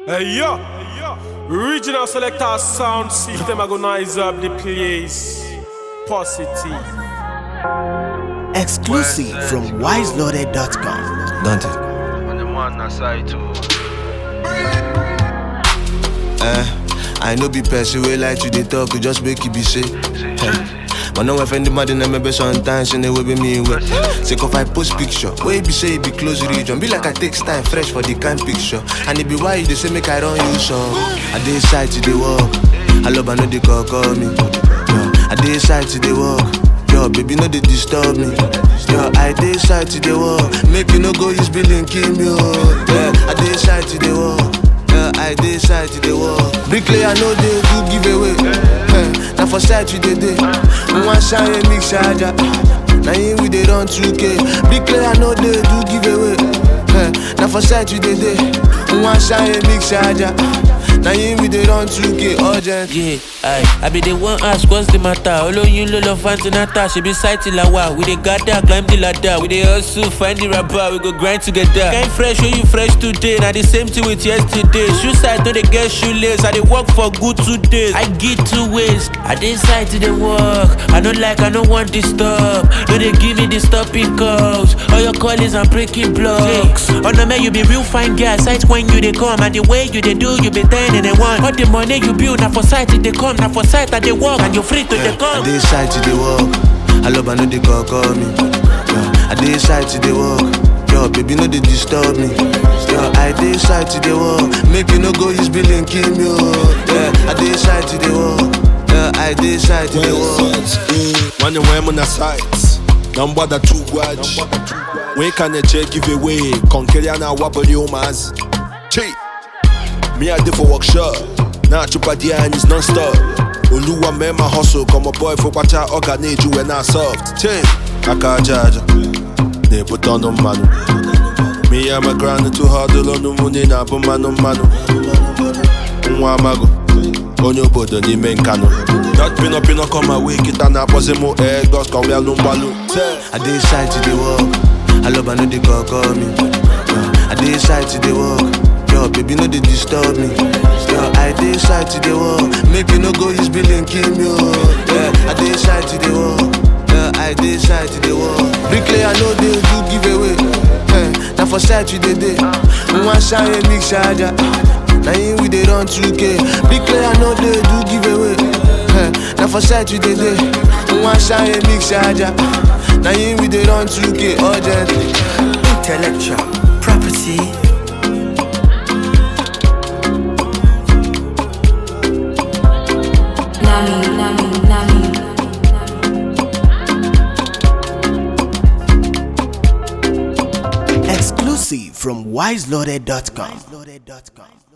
Hey yo, regional selector sound system agonize up the place. Positive. Exclusive from wiseloaded.com. Dante. On the man na side too. Eh, I know be person wey like to dey talk, we just make it be say. Eh, But no offend the man, then maybe sometimes in the way be me way. Say if I post picture, where be say it be close region, be like I take time fresh for the kind picture. And it be why they say make I run you so. I dey side to the walk, I love I know they call call me. Yeah. I dey side to the walk. Yo, baby, no they disturb me. Yo, I dey side to the wall. Make you no go use billing kill me. Oh. Yeah, I dey side to the wall. Yeah, I dey side to the wall. Bricklayer no dey do giveaway. Eh, na for side we dey dey. One shine a mix charger. Na him we dey run 2K. Bricklayer no dey do giveaway. Eh, na for side we dey dey. One shine a mix charger. Na him we dey run 2K urgent. Yeah, aye. I be the one ask what's the matter. Olóyin ló lọ fantinata, ṣe bí sáìtì la wà. We dey gather, climb the ladder. We dey hustle, find the rapper, we go grind together. Kind fresh, wey you fresh today. Na the same thing with yesterday. Shoe side no dey get shoelace. I dey work for good two days. I get two ways. I dey side to dey work. I no like, I no want disturb. No dey give me the stopping calls. All your callings and breaking blocks. Oh no man, you be real fine guy. Sight when you dey come and the way you dey do, you be ten and a one. All the money you build, na for sight it dey come, na for sight I dey work, and you free to dey I come. dey side to the walk. I love I know they call call me. Yeah. I dey side to the walk. Yo, baby, no they disturb me. Yo, I dey side to the wall. Make you no go use billing kill me. Oh. Yeah, I dey side to the wall. Yeah, I dey side to the wall. Money when I'm on sites. Number the two watch. When can you check give away? Conquer na wabble you mas. Che. Me I did for workshop. Now chupa dia and it's non-stop. Oluwa man my hustle. Come a boy for watcha organage you when I soft. Che. Kaka jaja. They put on the manu. Me I'm a grind too hard on the money na bu manu manu. Nwa amago. onye obodo n'ime nkanụ dat pino pino come away kịta na-akpọzi mụ egos ka ọbịa mgbalụ I dey side to the walk. I love I know they call call me. Yeah. I dey side to the walk. Yo, baby, no they disturb me. Yo, I dey side to the wall. Make you no go use billing kill me. Oh. Yeah, I dey side to the wall. Yeah, I dey side to the wall. Bricklayer no dey do giveaway. Eh, na for side we dey dey. One shine a mix charger. Na him we dey run 2K. Bricklayer no dey do giveaway. Eh, na for side we dey dey. One shine a mix charger. Na him we dey run 2K urgently. Intellectual property. Nami, Nami, Nami. Exclusive from wiseloaded.com.